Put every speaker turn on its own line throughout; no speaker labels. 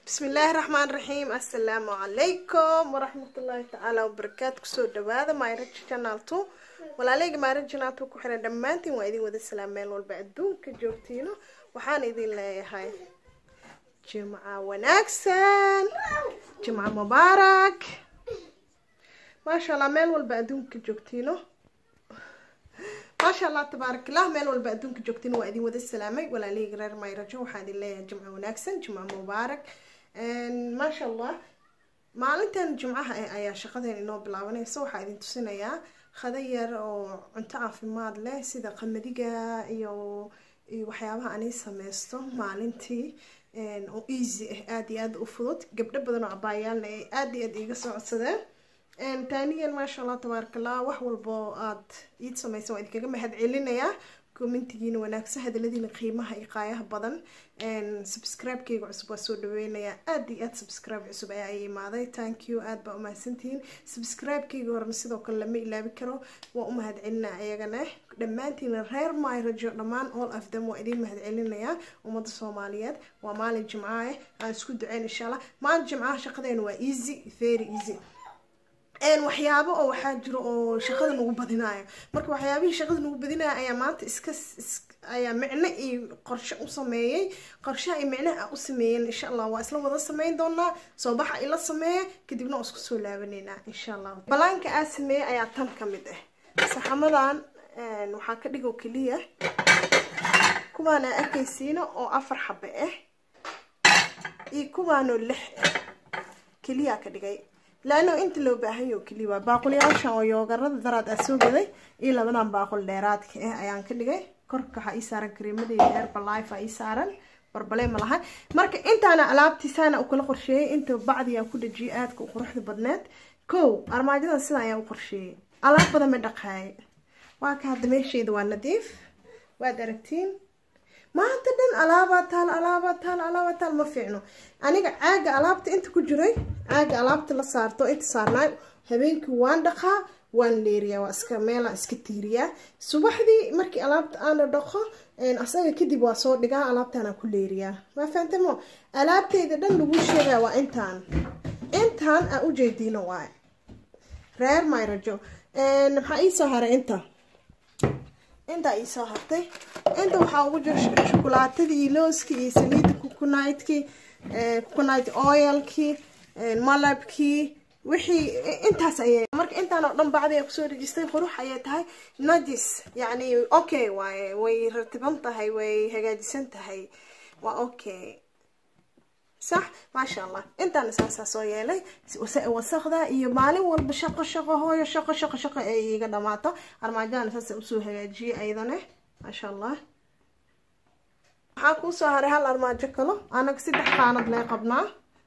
bismi illaahi raxmaan raxiim assalaamu calaykum waraxmatullaahi tacaala wabarakaatu kusoo dhawaada mayraj channel two walaaleyga mayraj channel two ku xiran dhammaantiin waa idin wada salaam meel walba adduunka joogtiino waxaan idin leeyahay jimca wanaagsan jimca mubaarak maasha allah meel walba adduunka joogtiino maasha allah tabaarak allah meel walba adduunka joogtiin waa idin wada salaamay walaalihii reer mayrajo waxaan idin leeyahay jimco wanaagsan jimco mubaarak maasha allah maalintan jimcaha eh ayaa shaqadeen inoo bilaabanaysa waxaa idin tusinayaa khada yar oo cunto caafimaad leh sida qamadiga iyo iyo waxyaabaha ani sameysto maalintii oo easy ah aada iyo aada u fudud gabdho badan oo cabaayaalna ay aada iyo aada iiga soo codsadeen taaniyan maasha allah tabaaraka allah wax walbo aad iid samaysan waa idinkaga mahad celinayaa commentigiina wanaagsan hadaladiina qiimaha iyo qaayaha badan subscribe-keyga cusub waa soo dhaweynayaa aada iyo aada subscribe cusub ayaa ay imaaday thank you aada baa umahadsantihiin subscribe-keyga horena sidoo kale lama ilaabi karo waa u mahad celinaa ayagana dhammaantiina reer myrajo dhammaan all of them waa idiin mahad celinayaa ummadda soomaaliyeed waa maalin jimcaah aan isku duceyn insha allah maalin jimcaha shaqadeena waa easy very easy waxyaabo oo waxaa jiro oo shaqada nagu badinayo marka waxyaabihii shaqada nagu badinayo ayaa maanta iska ayaa micno iyo qorshe u sameeyey qorshaha iyo micnaha u sameeyeen insha allah waa isla wada sameyn doonaa soo baxa ila sameeya kadibna waa isku soo laabaneynaa insha allah balaanka aa sameeyey ayaa tan ka mid ah saxamadan waxaa ka dhigoo keliya kuwaan aa arkaysiina oo afar xabe ah iyo kuwaanoo lix ah keliyaa ka dhigay laano inta loo baahanyo keliya waa baaqulyaashan oo yoogarada daraad aa soo gaday iyo labadan baaqul dheeraadka ah ayaan ka dhigay korka waxaa ii saaran kareemadeyda herbalife aa ii saaran barbalee ma laha marka intaana alaabtiisaana u kala qorsheeyay inta bacdiyaa ku dhajiyay aadka u quruxda badneed kow armaajadan sidan ayaa u qorsheeyay alaab badan ma dhaqaay waa ka hadda meesheyda waa nadiif waad aragtiin maanta dhan alaabaa taal alaabaa taal alaabaa taal ma fiicno aniga caaga alaabta inta ku jiray caaga alaabta la saarto inta saarnaay habeenkii waan dhaqaa waan leeriyaa waa iska meelaan iska tiiriyaa subaxdii markii alaabta aana dhaqo asaga kadib waa soo dhigaa alaabtaanaan ku leeriyaa waa fahamtamo alaabteyda dhan lagu sheegaa waa intaan intaan aa ujeediino waay reer mayrajo maxaa iisoo haray inta intaa iisoo hartay inta waxaa ugu jira shukulaatadii looskii iyo saliidda kukunaytkii kukunayt oilkii malabkii wixii intaas ayay marka intaan oo dhan bacdi ay kusoo dhejistay qurux ayay tahay najis yacni okay waaye way ratiban tahay way hagaajisan tahay waa okay sax maasha allah intaana saasaa soo yeelay wasaqda iyo maalin walba shaqo shaqo hooyo shaqo shaqo shaqo ee iiga dhamaato armaajadana saasa usoo hagaajiyay ayadane maasha allah waxaa kuusoo haray hal armaajo kalo anaga saddex qaanad lee qabnaa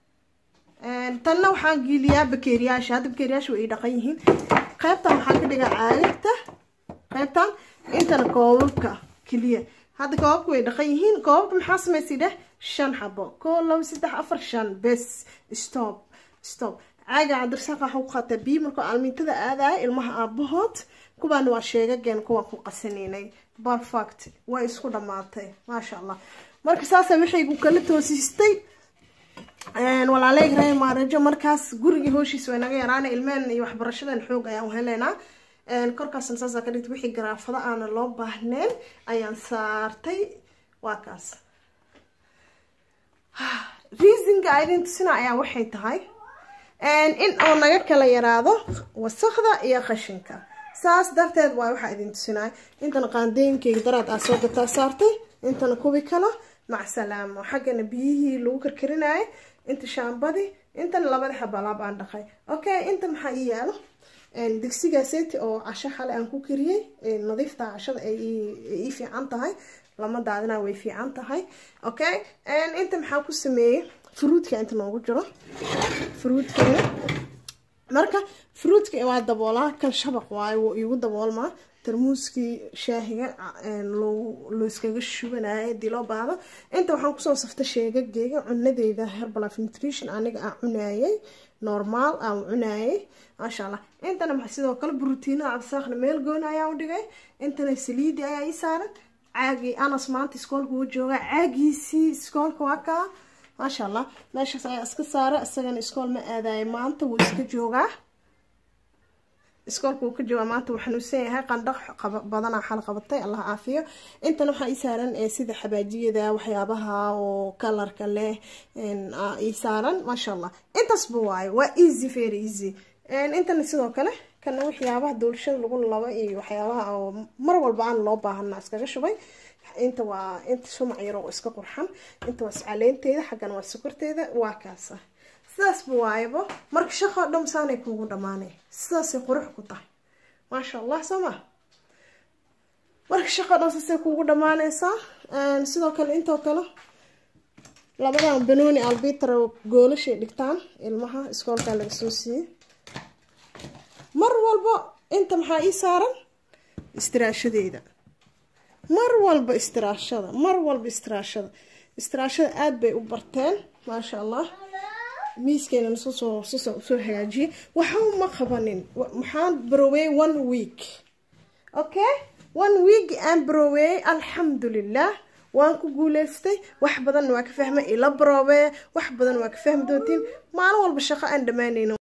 tanna waxaan giiliyaa bakeeriyaasha hadda bakeeriyaasha way ii dhaqan yihiin qaybtan waxaan ka dhigaa caagagta qaybtan intana koobabka keliya hadda koobabka way dhaqan yihiin koobabka maxaa samaysay dheh shan xabo koo labo saddex afar shan bes stop stop caaga cabdirsaaq waxa ku qaataa biyo markoo almiintada aadaya ilmaha aabahood kuwaana waa sheegageen kuwaan ku qasanaynay perfect way isku dhamaatay maasha allah marka saasa waxaygu kala toosistay walaaleyg reer maarajo markaas gurigii hooshiis way naga yaraana ilmeen iyo waxbarashadan xoog ayaan uheleynaa korkaasna saasa ka dhigta wixii garaafada aana loo baahneen ayaan saartay waa kaas reasonka idin tusina ayaa waxay tahay in uu naga kala yaraado wasakda iyo qashinka saas darteed waa waxaa idin tusinaya intana qaandooyinkeyga daraad aa soo gataa saartay intana kubi kalo macsalaamo xaggana biyihii lagu karkarinayay inta shaambadii intana labada xabalaab aan dhaqay okay inta maxaa ii yaalo digsigaaseti oo casho xale aan ku kariyey nadiifta cashada ay ii fiican tahay lama daadina way fiican tahay okay inta maxaa ku sameeyey fruudka inta noogu jiro fruudkeena marka fruudka waa daboolaa kan shabaq waayo wuu iigu daboolmaa tarmuuskii shaahiga loo iskaga shubanaya hadii loo baahdo inta waxaan kusoo saftay sheegageyga cunadeyda herbalife nutrition aniga aan cunayay normaal aan cunayay maasha allah intana sidoo kale brotiina cabdisaaqna meel gooni ayaa u dhigay intana saliidi ayaa ii saaran caagii anas maanta iskoolka uu jooga caagiisii iskoolka waa kaa maasha allah meeshaas ayaa iska saara isagana iskool ma aadayo maanta wuu iska joogaa iskoolka wuu ka joogaa maanta wuu xanuunsan yahay qandhaq badanaa xal qabatay allah caafiyo intan waxaa ii saaran sida xabaajiyada waxyaabaha oo kalarka leh ii saaran maasha allah intaasba waayo waa easy very easy intana sidoo kale kana waxyaabaha doolshada lagu labo iyo waxyaabaha oo mar walba aan loo baahana iskaga shubay inta waa inta shumac yar oo iska qurxan inta waa iscaleenteeda xaggana waa sokorteeda waa kaasa sidaasba waayabo marka shaqoo dham saanay kuugu dhamaanay sidaasay qurux ku tahay maasha allah soo ma marka shaqoo dhan saasay kuugu dhamaanaysaa sidoo kale intoo kale labadan banooni albitra goolashay dhigtaan ilmaha iskoolkaa laga soo siiyey mar walba inta maxaa ii saaran istiraashadeeda mar walba istiraashada mar walba istiraashada istiraashada aada bay u barteen maasha allah miiskeena susoo susoo soo hagaajiyey waxa ma qabanin maxaan barowey one week okay one week aan barowey alxamdulilah waan ku guuleystay wax badan waa ka fahmay ila baroobe wax badan waa ka fahmi doontiin maalin walba shaqo aan dhammaanayno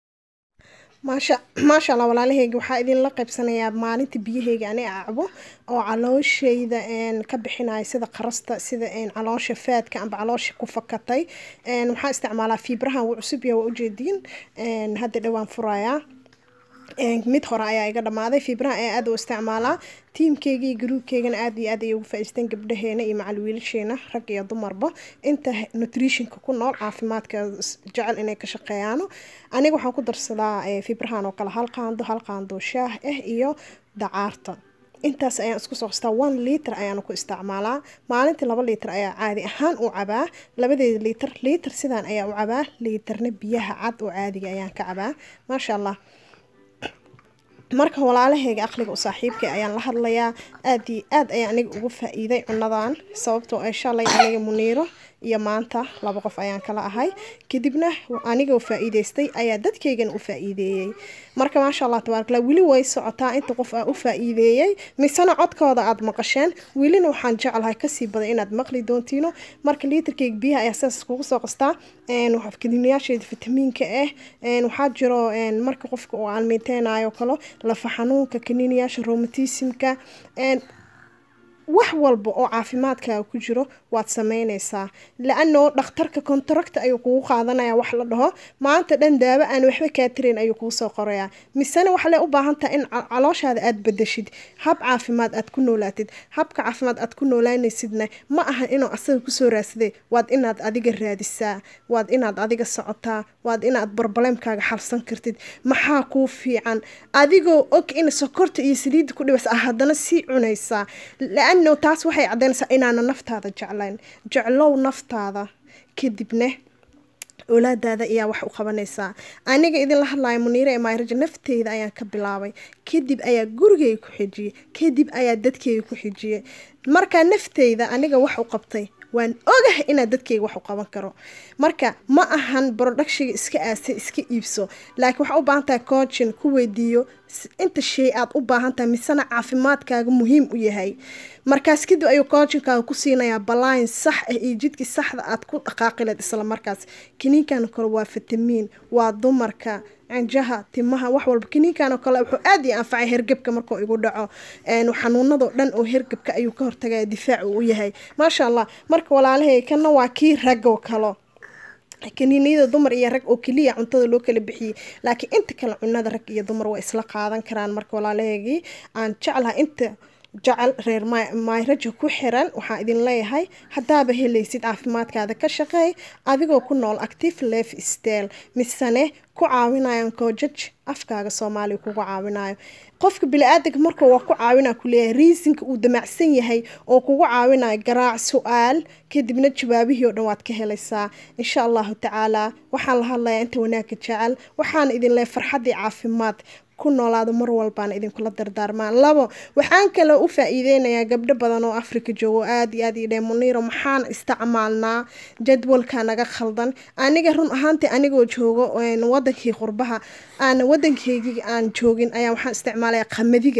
maasha maasha allah walaalaheyga waxaa idinla qaybsanayaa maalinta biyaheyga ani acbo oo calooshayda ka bixinaya sida qarasta sida caloosha faadka amba caloosha ku fakatay waxaa isticmaalaa fiibrahan wuu cusub yaha waa ujeediin hadda dhowaan furayaa mid hore ayaa iga dhamaaday fiibraha ayaa aada u isticmaalaa tiimkeyga iyo garuubkeygana aad iyo aad ayay ugu faa-iisteen gabdhaheena iyo macal wiilasheena rag iyo dumarba inta nutritionka ku nool caafimaadka jecel inay ka shaqeeyaano aniga waxaan ku darsadaa fiibrahan oo kale hal qaando hal qaando shaah ah iyo dacaarta intaas ayaan isku soo qastaa one liiter ayaana ku isticmaalaa maalintii laba liiter ayaa caadi ahaan u cabaa labadeeda liiter liiter sidaan ayaa u cabaa liiterna biyaha cad oo caadiga ayaan ka cabaa maasha allah marka walaalaheyga aqliga u saaxiibka ayaan la hadlayaa aad iyo aad ayaan aniga ugu faa-iiday cunadan sababtoo ay shalay aniga muniiro iyo maanta laba qof ayaan kala ahay kadibna anigoo faa-iideystay ayaa dadkeygana u faa-iideeyey marka maasha allah tabaarkala weli way socotaa inta qof aa u faa-iideeyey misena codkooda aada maqasheen welina waxaan jeclahay kasii badan inaad maqli doontiino marka liiterkeyga biyaha ayaa sidaas kugu soo qastaa kadinayaasheeda fitamiinka ah waxaa jiro marka qofka uu aalmeyteynayo kalo lafa xanuunka kaninayaasha romatismka wax walba oo caafimaadkaaga ku jiro waad sameyneysaa la-ano dhakhtarka kontaracta ayuu kugu qaadanaya wax la dhaho maanta dhan daawo aan waxba kaa tirayn ayuu kuu soo qorayaa misena waxale u baahan tahay in calooshaada aada bedeshid hab caafimaad aad ku noolaatid habka caafimaad aad ku noolaanaysidna ma aha inuu asaga kusoo raadsaday waad inaad adiga raadisaa waad inaad adiga socotaa waad inaad barbaleemkaaga xalsan kartid maxaa kuu fiican adigoo og in sokorta iyo saliidda ku dhibas ah haddana sii cunaysaa la-ano taas waxay caddaynaysaa inaana naftaada jeclayn jeclow naftaada kadibna oolaadaada ayaa wax u qabanaysaa aniga idinla hadlayo muniire ee maayraja nafteyda ayaan ka bilaabay kadib ayaa gurigeyga ku xijiyey kadib ayaa dadkeyga ku xijiyey markaa nafteyda aniga wax u qabtay waan ogahay inaad dadkeyga wax u qaban karo marka ma ahan broductiga iska aasay iska iibso laakiin waxaa u baahan tahay coochin ku weydiiyo inta shay aad u baahan tahay misena caafimaadkaaga muhiim u yahay markaas kadib ayuu coachinkaaga ku siinayaa balaayn sax ah iyo jidkii saxda aad ku dhaqaaqileed isla markaas kiniinkan kale waa fitamiin waa dumarka cinjaha timaha wax walba kiniinkan oo kale wuxuu aada ii anfacay hergebka markuu igu dhaco xanuunadoo dhan oo hergebka ayuu ka hortagaya difaac uu u yahay maasha allah marka walaalahay kana waa kii ragoo kalo kaniiniyada dumar iyo rag oo keliya cuntada loo kala bixiyey laakiin inta kale cunada rag iyo dumar waa isla qaadan karaan marka walaalaheygii aan jeclaha inta jecel reer mayraja ku xiran waxaan idin leeyahay haddaaba helaysid caafimaadkaada ka shaqeey adigoo ku nool active lef stel misene ku caawinayan koojaj afkaaga soomaaliya kugu caawinayo qofka bili-aadanka marka waa ku caawina kuleeyahay riisinka uu damacsan yahay oo kugu caawinayo garaac su-aal kadibna jawaabihii oo dhan waad ka helaysaa insha allahu tacaala waxaan la hadlayaa inta wanaagga jecel waxaana idin leeyahay farxaddii caafimaad ku noolaado mar walbaana idinkula dardaarmaan labo waxaan kaloo u faa-iideynayaa gabdho badan oo africa joogo aada iyo aad iyo dhee muniiro maxaan isticmaalnaa jadwalka naga khaldan aniga run ahaantii anigoo joogo wadankii qurbaha aan wadankeygii aan joogin ayaa waxaan isticmaalaya qamadiga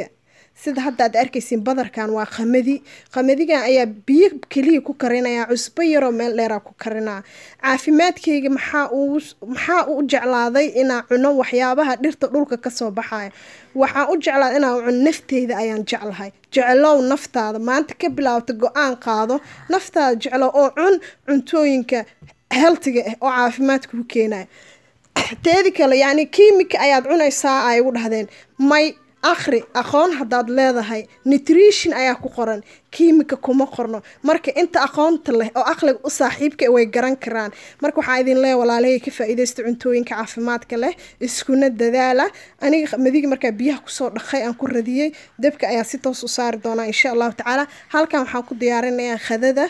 sida hadda aad arkaysiin badarkan waa qamadi qamadigan ayaa biyo keliya ku karinaya cusbo yaroo meel dheeraa ku karinaa caafimaadkayga maxaa uu maxaa u jeclaaday inaa cuno waxyaabaha dhirta dhulka kasoo baxaya waxaan u jeclaaday inaa cuno nafteyda ayaan jeclahay jeclow naftaada maanta ka bilaabta go-aan qaado naftaada jeclow oo cun cuntooyinka heltiga ah oo caafimaadka ku keenaya teedi kale yacni kiimika ayaad cunaysaa ay ugu dhahdeen may akhri aqoon haddaad leedahay nutrition ayaa ku qoran kiimika kuma qorno marka inta aqoonta leh oo aqliga u saaxiibka way garan karaan marka waxaa idin leeya walaalahay ka faa-iidaysta cuntooyinka caafimaadka leh iskuna dadaala aniga madigi markaa biyaha kusoo dhaqay aan ku radiyey dabka ayaa si toos u saari doonaa insha allahu tacaala halkan waxaan ku diyaarinayaa khadada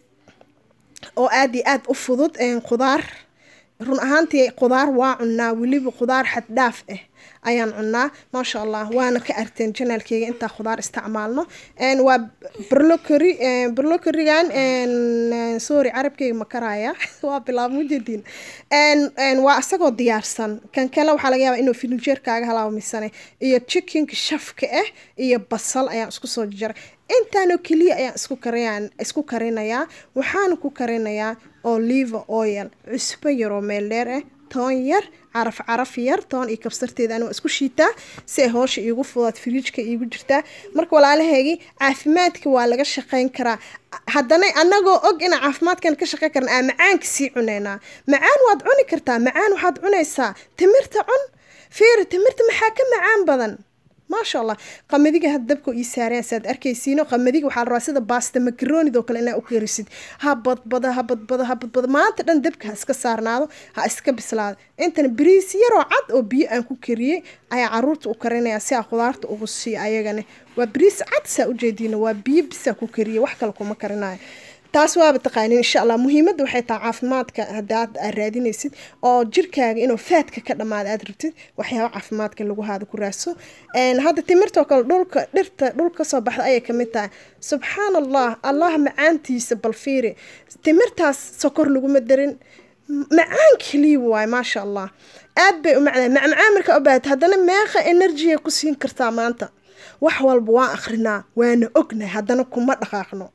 oo aada iyo aada u fudud khudaar run ahaantii khudaar waa cunaa weliba khudaar xad dhaaf ah ayaan cunaa maasha allah waana ka arteen janaalkeyga intaa khudaar isticmaalno waa brlocory brlocorigan sorry carabkeyga ma karaya waa bilaab mujadiin waa isagoo diyaarsan kan kale waxaa laga yaabaa inuu filinjeerkaaga halaabmisane iyo chickenka shafka ah iyo basal ayaan isku soo jaray intaanoo keliya ayaan isku kariyaan isku karinayaa waxaana ku karinayaa olive oil cusbo yaroo meel dheer ah toon yar caraf caraf yar toon iyo kabsarteeda ani waa isku shiitaa si ay hoosha iigu fudaad firiijka iigu jirtaa marka walaalaheygii caafimaadka waa laga shaqeyn karaa haddana anagoo og inaan caafimaadkan ka shaqeyn karna aan macaanka sii cuneynaa macaan waad cuni kartaa macaan waxaad cunaysaa timirta cun fiiri timirta maxaa ka macaan badan maasha allah qamadiga had dabka ii saareen saad arkaysiino qamadiga waxaa la rabaa sida baasta makaroonid oo kale inaa u karisid ha badbada ha badbada ha badbada maanta dhan dabka ha iska saarnaado ha iska bislaado intana bariis yaroo cad oo biyo aan ku kariyey ayaa caruurta u karinaya si aa khudaarta ugu siiyo ayagana waa bariis cad saa ujeediina waa biyo bisaa ku kariyey wax kale kuma karinayo taas waaba taqaanin insha allah muhiimadda waxay tahay caafimaadka haddaad aad raadinaysid oo jirkaaga inuu faadka ka dhammaada aad rabtid waxyaaba caafimaadka lagu haada ku raadso hadda timirtoo kale dhulka dhirta dhul kasoo baxda ayay kamid tahay subxaan allah allah macaantiisa bal fiiri timirtaas sokor laguma darin macaan keliya waaye maasha allah aad bay u macnaa macmacaan markaa u baahata haddana meeqa enerjiya ku siin kartaa maanta wax walba waan akrinaa waana ognahay haddana kuma dhaqaaqno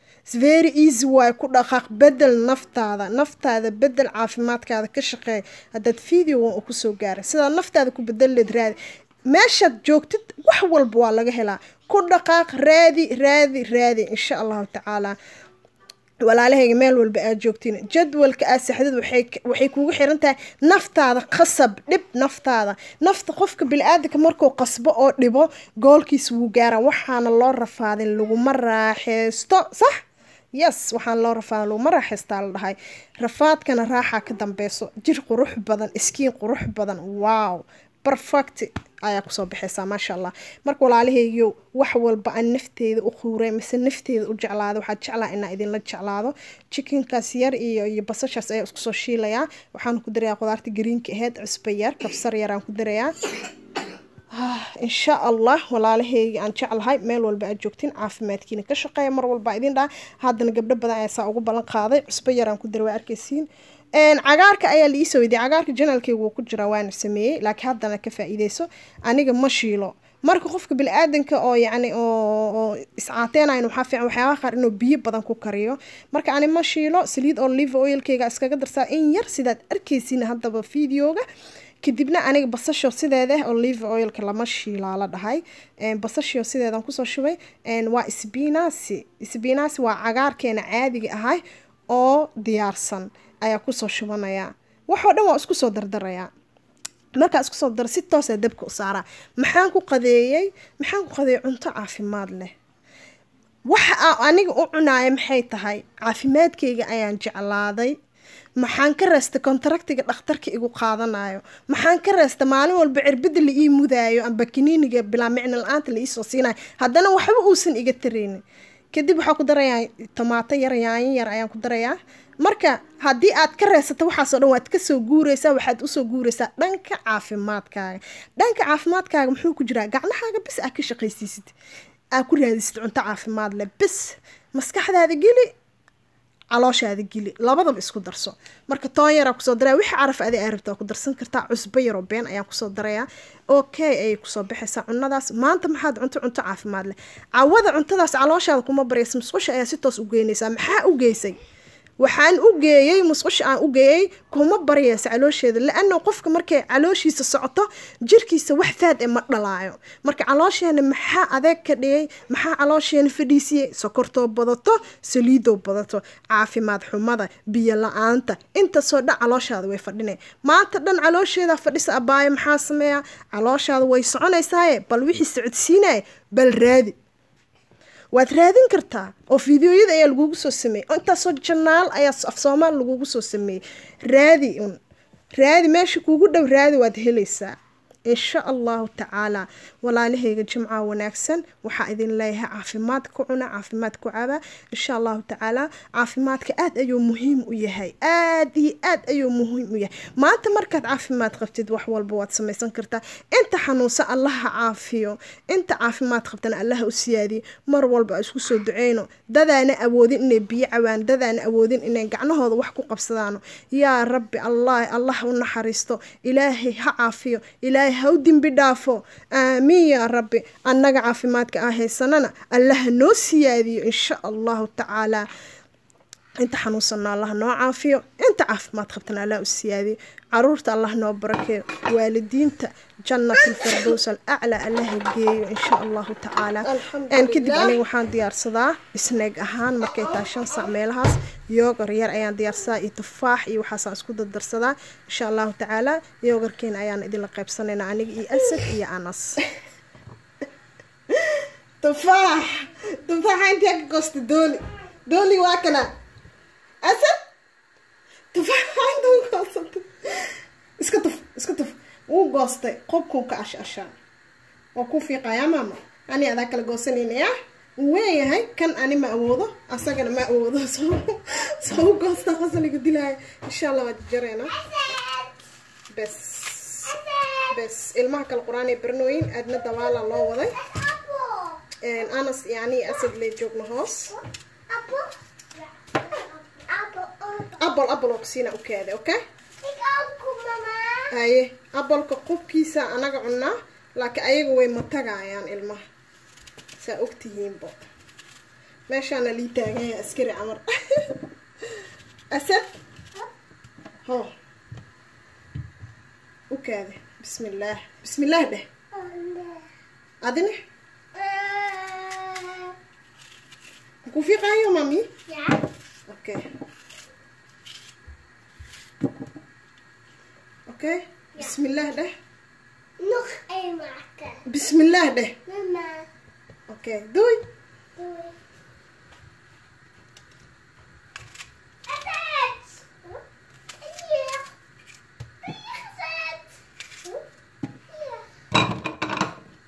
very easy waay ku dhaqaaq bedel naftaada naftaada bedel caafimaadkaada ka shaqeey haddaad videogan uu kusoo gaaray sidaa naftaada ku bedeleed raadi meeshaad joogtid wax walba waa laga helaa ku dhaqaaq raadi raadi raadi insha allahu tacaala walaalahayga meel walba aad joogtiin jadwalka aad saxdid waxay kugu xiran tahay naftaada qasab dhib naftaada nafta qofka bili-aadanka markuu qasbo oo dhibo goolkiisa wuu gaara waxaana loo rafaadin laguma raaxeysto sax yes waxaan loo rafaada laguma raaxaystaa la dhahay rafaadkana raaxaa ka dambeyso jir qurux badan iskiin qurux badan wow perfect ayaa kusoo baxaysaa maasha allah marka walaalahaygiyo wax walba aan nafteeda u quuray mise nafteeda u jeclaado waxaad jeclaa inaa idinla jeclaado chickenkaas yar iyo iyo basashaas ayaa isku soo shiilayaa waxaan ku darayaa qudaarta gariinka aheyd cusbo yar kabsar yaraan ku darayaa insha allah walaalahayga aan jeclahay meel walba aad joogtiin caafimaadkiina ka shaqeeya mar walba idin dhaa haddana gabdho badan ayaa saa ugu ballan qaaday cusbo yaraan ku dara waa arkaysiin cagaarka ayaa la iisoo weydiiyay cagaarka janaalkeyga wuu ku jiraa waana sameeyey laakiin haddana ka faa-iideyso aniga ma shiilo marka qofka bili-aadanka oo yacni oo iscaateenayn waxaa fiican waxyaabaha qaar inuu biyo badan ku kariyo marka ani ma shiilo saliid oo live oilkeyga iskaga darsaa in yar sidaad arkaysiin haddaba videoga kadibna aniga basasho sideeda olive oilka lama shiilaa la dhahay basasho sideedan kusoo shubay waa sbinasi sbinasi waa cagaarkeena caadiga ahay oo diyaarsan ayaa kusoo shubanayaa waxoo dhan waa isku soo dardarayaa markaa isku soo dara si toosaa dabka u saaraa maxaan ku qadeeyey maxaan ku qadeeyey cunto caafimaad leh waxa aa aniga u cunaaya maxay tahay caafimaadkayga ayaan jeclaaday maxaan ka reesta kontaractiga dhakhtarka igu qaadanayo maxaan ka reesta maalin walba cirbada la ii mudaayo amba kaniiniga bilaa micno la-aanta la iisoo siinayo haddana waxba uusan iga tareynin kadib waxaa ku darayaa tomaato yar yaanyo yar ayaan ku darayaa marka haddii aad ka reesato waxaasoo dhan waad kasoo guureysaa waxaad usoo guureysaa dhanka caafimaadkaaga dhanka caafimaadkaaga muxuu ku jiraa gacnahaaga bis aad ka shaqaysiisid aad ku raadisid cunto caafimaad leh bis maskaxdaada geli calooshaada geli labadaba isku darso marka toon yaraa kusoo daraya wixii caraf adi aa rabta waa ku darsan kartaa cusbo yaroo been ayaan kusoo darayaa okay ayay kusoo baxaysaa cunadaas maanta maxaad cunto cunto caafimaad leh cawada cuntadaas calooshaada kuma baraysa musqusha ayaa si toos u geynaysaa maxaa u geysay waxaan u geeyey musqusha aan u geeyey kuma baryaysa caloosheeda la-ana qofka markay calooshiisa socoto jirkiisa wax faad e ma dhalaayo marka caloosheena maxaa adeeg ka dhigay maxaa caloosheena fadhiisiyey sokortoo badato saliidoo badato caafimaad xumada biyo la-aanta intaasoo dhan calooshaada way fadhinay maanta dhan caloosheeda fadhisa abaayo maxaa sameeya calooshaada way soconaysaaye bal wixii socodsiinaya bal raadi waad raadin kartaa oo fideoyada ayaa lagugu soo sameeyey intaasoo janaal ayaa af soomaal lagugu soo sameeyey raadi un raadi meesha kuugu dhow raadi waad helaysaa insha allahu tacaala walaalahayga jimca wanaagsan waxaa idin leeyahay caafimaad ku cuna caafimaad ku caba insha allahu tacaala caafimaadka aad ayuu muhiim u yahay aad iyo aad ayuu muhiim u yahay maanta markaad caafimaad qabtid wax walba waad samaysan kartaa inta xanuunsan allaha caafiyo inta caafimaad qabtana allaha u siyaadiyo mar walba isku soo duceyno dadaana awoodin inay biyo cawaan dadaana awoodin inay gacnahooda wax ku qabsadaano yaa rabbi allah allah u naxariisto ilaahay ha caafiyo ilaahay ha u dembi dhaafo aamiin yaa rabbi annaga caafimaadka ah haysanana allaha noo siyaadiyo insha allahu tacaala inta xanuunsanna allah noo caafiyo inta caafimaad qabtana allah u siyaadiyo caruurta allah noo barakeeyo waalidiinta jannat alfirdows alaclaa allaha geeyo insha allahu tacaala kadib aniga waxaan diyaarsadaa isneeg ahaan markay tahay shan sac meelahaas yoogar yar ayaan diyaarsadaa iyo tufaax iyo waxaasaan isku dardarsadaa insha allahu tacaala yoogarkeena ayaan idinla qaybsanaynaa aniga iyo asad iyo anas tufaax tufaaxa intee ka goosta dooli dooli waa kana asad tufaaxa inta goosata iska tuf iska tuf wuu goostay qobkuu ka ash ashaa waa ku fiiqayaa maama ani adaa kala goosanaynayaa wuu weeyahay kan ani ma awoodo asagana ma awoodo soo soo u goosta qasaliga dilaya insha allah waa jareynaa bes bes ilmaha kale qur-aan ee barnooyin aadna dabaala loo waday anas yani asad lee joogna hoos apple apple oo kusiina u kaada okay haye abolka qubkiisa anaga cunaa laakiin ayaga way matagayaan ilmaha saa ogtihiinbo meeshaana lii taaganya askari camar asad ho u kaade bismi illaah bismi illaah dheh adine ku fiiqaayo mami okay okay bismillaah dheh
Nog één maken.
bismillaah dheh
Mama.
okay doei
Doei. Effect. Hier. Hier gezet. Hier.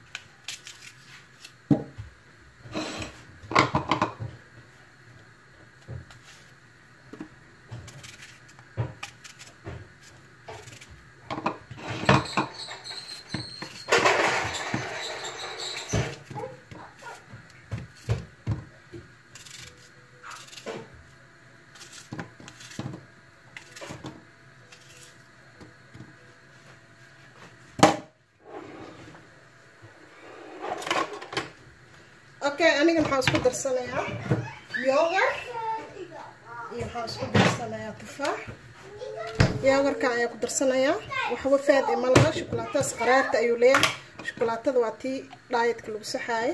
okay aniga maxaa isku darsanayaa yoogar iyo maxaa isku darsanayaa tufaax yoogarkan ayaa ku darsanayaa waxba faad ee malaha shukulaatadaas qaraarta ayuu leeyahay shukulaatada waa tii dhaayadka lagu saxaaye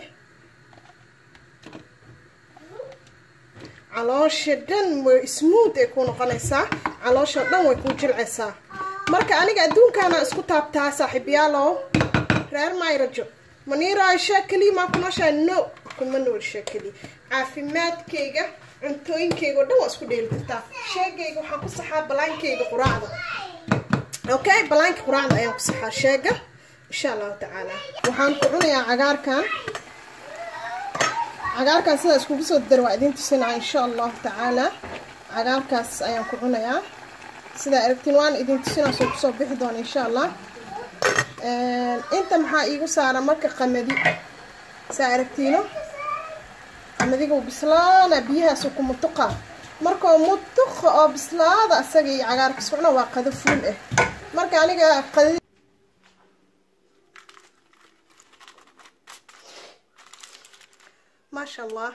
caloosha dhan way smooth ay ku noqonaysaa caloosha dhan way ku jilcaysaa marka aniga adduunkaana isku taabtaa saaxiibyaalow reer mayrajo maniiraa shaa keliya maa ku nooshaa no kuma noolshaa keliya caafimaadkayga cuntooyinkayga oo dhan waa isku dheeli kartaa sheegayga waxaan ku saxaa balaankayga quraacda okay balaanka quraacda ayaan ku saxaa sheega insha allahu tacaala waxaan ku cunayaa cagaarkan cagaarkan sidaa iskugu soo dar waa idiin tusinaa insha allahu tacaala cagaarkaas ayaan ku cunayaa sidaa aragtiin waan idin tusinaa soo kusoo bixi doona insha allah inta maxaa iigu saara marka qamadi saa aragtiino qamadiga uu bislaana biyahaas ku mutuqa markao muduqa oo bislaada asaga iyo cagaarka socna waa qado fuul ah marka aniga qada maasha allah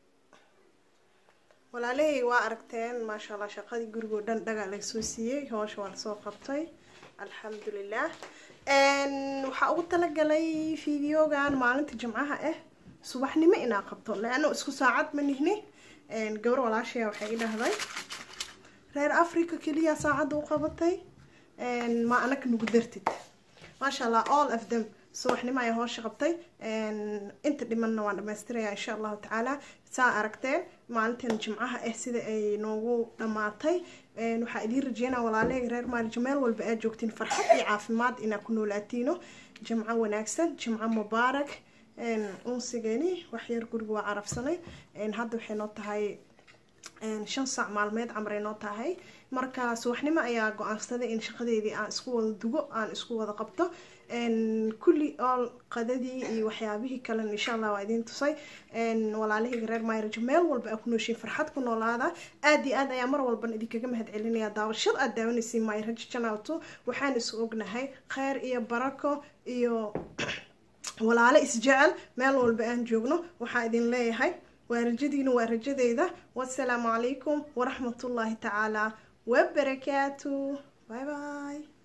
walaalahey waa aragteen maasha allah shaqadii gurigoo dhan dhagaa lagasoo siiyey hoosha waa lasoo qabtay alxamdulilah waxaa ugu talagalay videogan maalinta jimcaha ah subaxnimo inaa qabto leano isku saacad ma nihni gabar walaashaya waxay i dhahday reer africa keliya saacadda u qabatay ma anaka nugu dartid maasha allah all of them subaxnimo ayaa hoosha qabtay inta dhimanna waan dhamaystiraya insha allahu tacaala saa aragteen maalintan jimcaha ah sida ay noogu dhamaatay waxaa idiin rajeynaa walaaleyga reer maalijo meel walba aad joogtiin farxad iyo caafimaad inaa ku noolaatiino jimco wanaagsan jimco mubaarak unsigani waxyar guriga waa carabsanay hadda waxay noo tahay shan saac maalmeed camray noo tahay marka subaxnimo ayaa go-aansaday in shaqadeedii aan isku wada dugo aan isku wada qabto kulli ool qadadii iyo waxyaabihii kalena insha allah waa idiin tusay walaalahayga reer maayrajo meel walba aa ku nooshiin farxad ku noolaada aada iyo aad ayaa mar walban idinkaga mahad celinaya daawashad aad daawanaysiin maayrajo janalto waxaan isu ognahay kheyr iyo barako iyo walaalo isjecel meel walba aan joogno waxaa idin leeyahay waa rajadiina waa rajadeyda wasalaamu calaykum waraxmatullaahi tacaala wabarakaatu bye bye